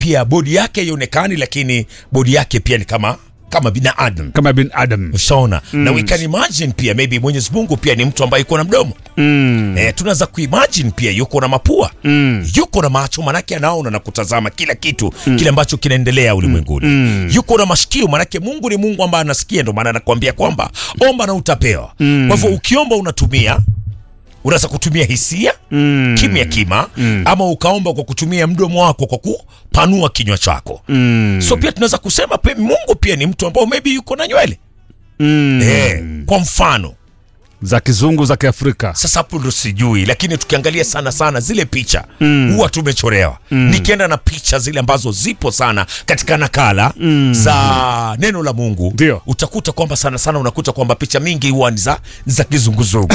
pia bodi yake haionekani lakini bodi yake pia ni kama kama binadamu kama bin adam ushaona na we can imagine pia maybe mwenyezi mungu pia ni mtu ambaye yuko na mdomo mm. eh, tunaweza kuimagine pia yuko na mapua Mm. yuko na macho manake anaona na kutazama kila kitu kile ambacho kinaendelea ulimwenguni yuko na mashikio manake mungu ni mungu ambaye anasikia ndo maana anakuambia kwamba omba na utapewa kwa hivyo ukiomba unatumia unaweza kutumia hisia Mm. kimya kima ama ukaomba kwa kutumia mdomo wako kwa kupanua kinywa chako Mm. so pia tunaweza kusema pia mungu pia ni mtu ambao maybe yuko na nywele Mm. eh, kwa mfano za kizungu za kiafrika sasa hapo ndo sijui lakini tukiangalia sana sana zile picha mm. huwa tumechorewa mm. nikienda na picha zile ambazo zipo sana katika nakala mm. za neno la mungu Ndio. utakuta kwamba sana sana unakuta kwamba picha mingi huwa ni za, ni za kizunguzungu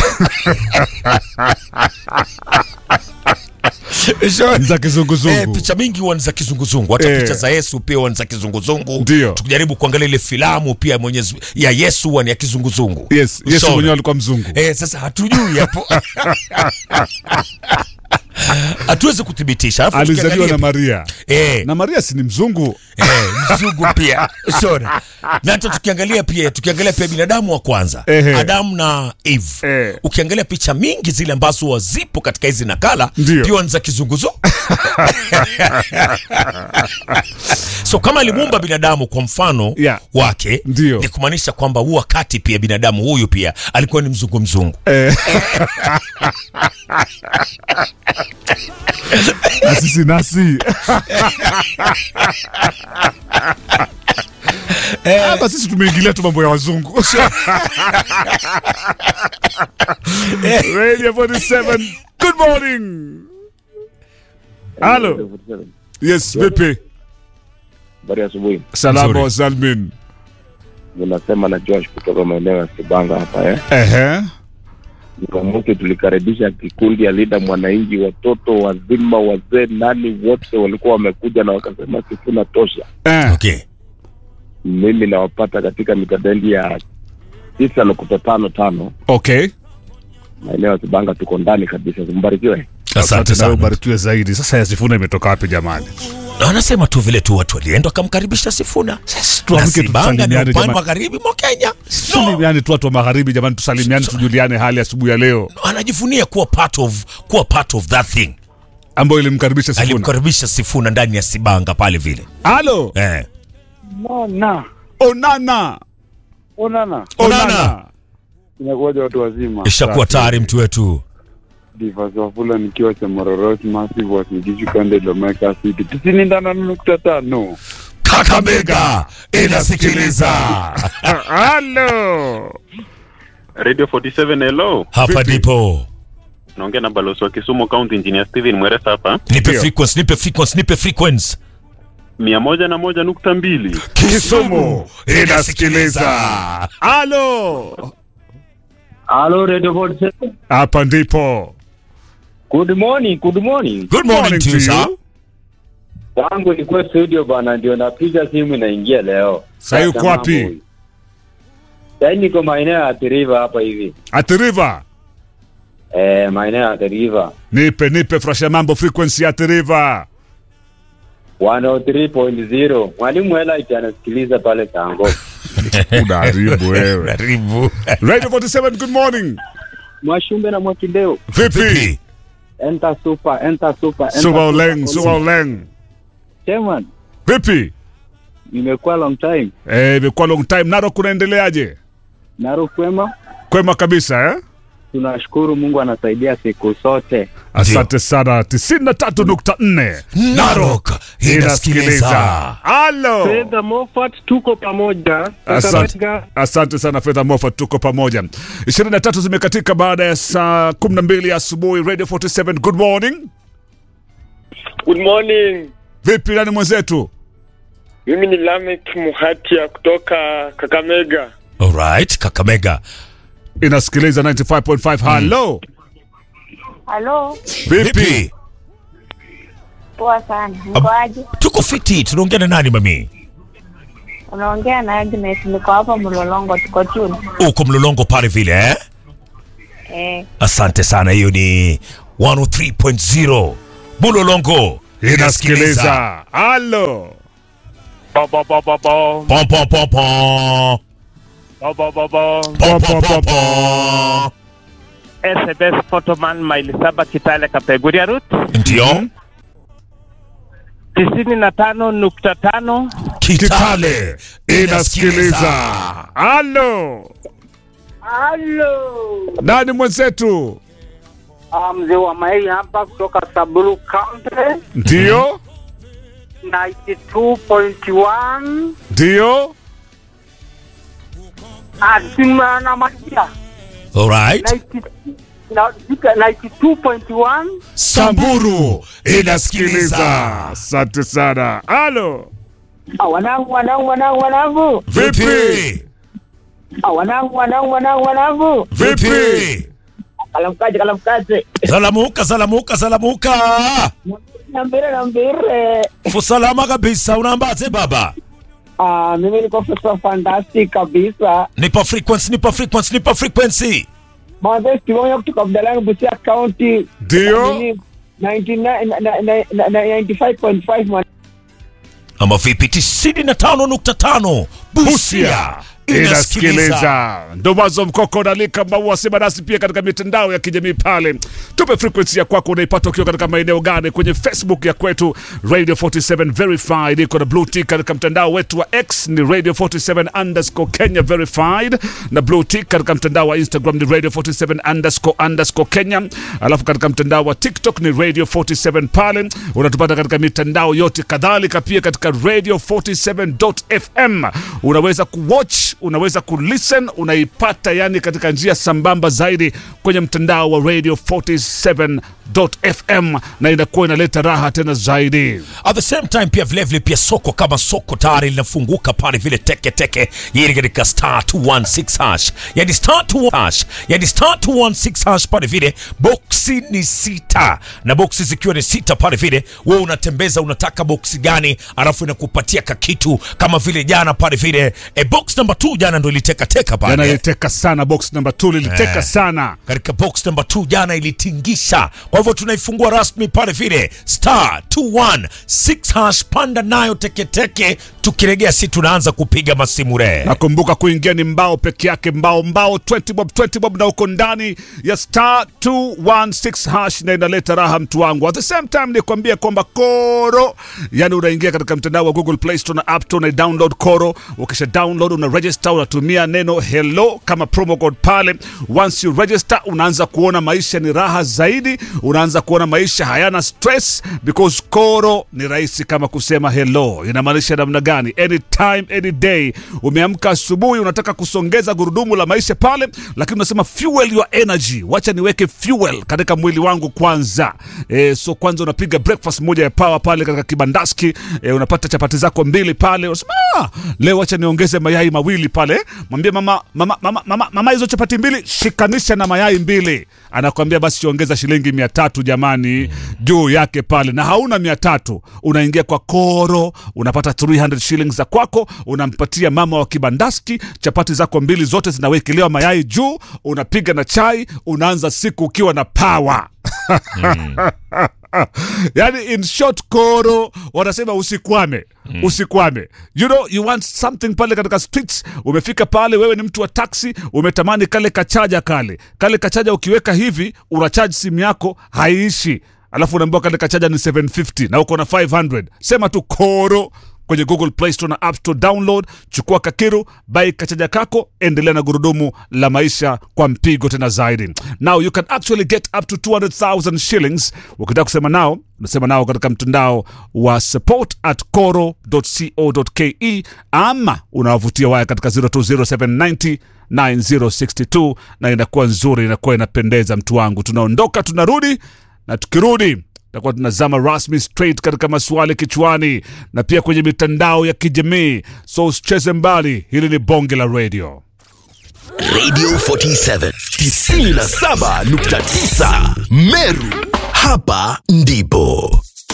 Sure. za Eh, kizunguzungu picha mingi huwa ni za kizunguzungu hata Eh. picha za yesu pia huwa ni za kizunguzungu Ndio. tukijaribu kuangalia ile filamu pia mwenyezi ya yesu huwa ni ya kizunguzungu yes yesu Ushaona? mwenyewe alikuwa mzungu Eh, sasa hatujui hapo hatuwezi kuthibitisha Alafu alizaliwa tukiangalia- na maria eh, na maria si ni mzungu eh, mzungu pia Sorry. na hata tukiangalia pia tukiangalia pia binadamu wa kwanza Ehe. adamu na eve Eh. ukiangalia picha mingi zile ambazo huwa zipo katika hizi nakala Ndio. pia ni za kizunguzu so kama alimuumba binadamu kwa mfano Yeah. wake Ndio. ni kumaanisha kwamba huu wakati pia binadamu huyu pia alikuwa ni mzungu mzungu Eh. na sisi nasi hapa sisi tumeingilia tu mambo ya wazungu Radio 47 good morning halo yes vipi Habari ya asubuhi. salama Nzuri. wa salmin Unasema na Josh kutoka maeneo ya Kibanga hapa eh. ehe Jumamosi tulikaribisha kikundi ya Linda Mwananchi, watoto wazima, wazee, nani wote walikuwa wamekuja na wakasema Sifuna tosha. eh. okay. Mimi nawapata katika mitabendi ya tisa nukta tano tano okay maeneo ya Kibanga, tuko ndani kabisa. Mbarikiwe. asante nawe sana ubarikiwe zaidi sasa ya sifuna imetoka wapi jamani Na wanasema tu vile tu watu walienda wakamkaribisha Sifuna. tuamke Na Sibanga ni tusalimiane upande jamani. magharibi mwa Kenya. No, salimiane tu watu wa magharibi jamani tusalimiane tujuliane hali asubuhi ya leo anajivunia kuwa part of kuwa part of that thing. ambayo ilimkaribisha sifuna Alimkaribisha Sifuna ndani ya Sibanga pale vile. halo Eh. Mona, onana onana, onana inakuwaja watu wazima. Ishakuwa tayari mtu wetu. Divas Wafula nikiwa cha Mororot Massive Wasingishu Kande Lomeka City tisini ndana nukta tano. Kakamega inasikiliza. halo Radio 47 hello. Hapa ndipo. Naongea na balozi wa Kisumu County Engineer Steven Mweresa hapa. Nipe Ndio. frequency, nipe frequency, nipe frequency. mia moja na moja nukta mbili. Kisumu inasikiliza halo Halo Radio 47. hapa ndipo Good morning, good morning. Good morning to you. sir. Wangu nilikuwa studio bana, ndio napiga simu inaingia leo. Sasa uko Sasa wapi? mambo. Sasa niko maeneo ya Athi-River hapa hivi. atiriva Eh, maeneo ya Athi-River. nipe nipe frasha mambo frequency ya atiriva 103.0. Mwalimu Elite anasikiliza pale Tango. unaharibu wewe Karibu. radio 47 good morning Mwashumbe na Mwakideo. vipi Vipi? Enter super, enter super, enter suba uleng suba uleng Chairman, vipi nimekuwa long time. eh imekuwa long time naro kunaendeleaje Narok kwema? kwema kabisa eh Tunashukuru Mungu anasaidia siku zote. asante sana 93.4 Narok inasikiliza. halo Fedha Moffat tuko pamoja. Asante, Kakamega, asante sana Fedha Mofa, tuko pamoja. 23 zimekatika baada ya saa 12 asubuhi. Radio 47, good morning. Good morning. Vipi nani mwenzetu? Mimi ni Lamek Muhatia kutoka Kakamega. Alright, Kakamega. Inasikiliza 95.5. Halo, Halo, vipi? Vipi? poa sana. Mkoaje? Tuko fiti, tunaongea na nani mami? Unaongea na Agnes, niko hapa Mlolongo, tuko tuni. Uko mlolongo pale vile eh? Eh, Asante sana, hiyo ni 103.0 Bulolongo inasikiliza. Halo, Bo, bo, bo, bo, bo. Po, po, po, po. Bo, bo, bo, bo. Po, po, po, po. SBS Photoman maili saba Kitale Kapeguria Route Ndio. tisini na tano nukta tano Kitale inasikiliza. Halo, Halo, nani mwenzetu? Ah, mzee wa Mai hapa kutoka Samburu County Ndio, 92.1 ndio. Atima na Magia Alright. 90 na- 92.1 Samburu inasikiliza. Asante sana. Halo, Ah, wanangu wanangu wanangu wanangu Vipi? Ah, wanangu wanangu wanangu wanangu Vipi? kalamkaje kalamkaje Salamuka, salamuka, salamuka. nambire nambire Usalama kabisa, unaambaje baba? Ah, mimi niko fesa fantastic kabisa Nipa frequency, nipa frequency, nipa frequency. mwanzo kiwango kutoka Budalangi Busia County ndio. Nini, 99 na- na- na- na- na- 95.5 mwan- Ama vipi? 95.5 Busia inasikiliza ndo mwanzo mkoko nalika maua sema nasi pia katika mitandao ya kijamii pale tupe frequency ya kwako unaipata ukiwa katika maeneo gani kwenye facebook ya kwetu radio 47 verified iko na blue tick katika mtandao wetu wa x ni radio 47 underscore kenya verified na blue tick katika mtandao wa instagram ni radio 47 underscore underscore kenya alafu katika mtandao wa tiktok ni radio 47 pale unatupata katika mitandao yote kadhalika pia katika radio 47.fm unaweza kuwatch unaweza kulisten unaipata yani katika njia sambamba zaidi kwenye mtandao wa radio 47.fm na inakuwa inaleta raha tena zaidi At the same time pia vile vile pia soko kama soko tayari linafunguka pale vile teke teke yili katika star 216 hash yani star 2 hash yani star 216 hash pale vile boksi ni sita na boksi zikiwa ni sita pale vile wewe unatembeza unataka boksi gani alafu inakupatia kakitu kama vile jana pale vile e, box number 2 jana ndo iliteka teka pale yanaliteka sana box number 2 liliteka Eh. sana katika box number 2 jana ilitingisha kwa hivyo tunaifungua rasmi pale vile star 216 hash panda nayo teketeke tukiregea si tunaanza kupiga masimure nakumbuka kuingia ni mbao peke yake mbao mbao 20 bob 20 bob na uko ndani ya star 216 hash na inaleta raha mtu wangu at the same time nikwambia kwamba koro yani unaingia katika mtandao wa google play store na app store na download koro ukisha download una register unatumia neno hello kama promo code pale once you register unaanza kuona maisha ni raha zaidi unaanza kuona maisha hayana stress because koro ni rahisi kama kusema hello inamaanisha namna gani anytime any day umeamka asubuhi unataka kusongeza gurudumu la maisha pale lakini unasema fuel your energy wacha niweke fuel katika mwili wangu kwanza e, so kwanza unapiga breakfast moja ya power pale katika kibandaski e, unapata chapati zako mbili pale unasema "Ah, leo wacha niongeze mayai mawili pale mwambie mama mama, mama, mama, mama hizo chapati mbili shikanisha na mayai mbili anakwambia basi ongeza shilingi mia tatu jamani juu yake pale na hauna mia tatu unaingia kwa koro unapata 300 shillings za kwako unampatia mama wa kibandaski chapati zako mbili zote zinawekelewa mayai juu unapiga na chai unaanza siku ukiwa na power yani in short koro wanasema usikwame mm. usikwame you know you want something pale katika streets umefika pale wewe ni mtu wa taxi umetamani kale kachaja kale kale kachaja ukiweka hivi unachaji simu yako haiishi alafu unaambiwa kale kachaja ni 750 na uko na 500 sema tu koro kwenye google play store na app store download chukua kakiru bai kachaja kako endelea na gurudumu la maisha kwa mpigo tena zaidi now you can actually get up to 200000 shillings ukitaka kusema nao unasema nao katika mtandao wa support at coro.co.ke ama unawavutia waya katika 020790 9062 na inakuwa nzuri inakuwa inapendeza mtu wangu tunaondoka tunarudi na tukirudi takuwa tunazama rasmi straight katika maswali kichwani na pia kwenye mitandao ya kijamii so usicheze mbali hili ni bonge la radio Radio 47 97.9 Meru. Hapa ndipo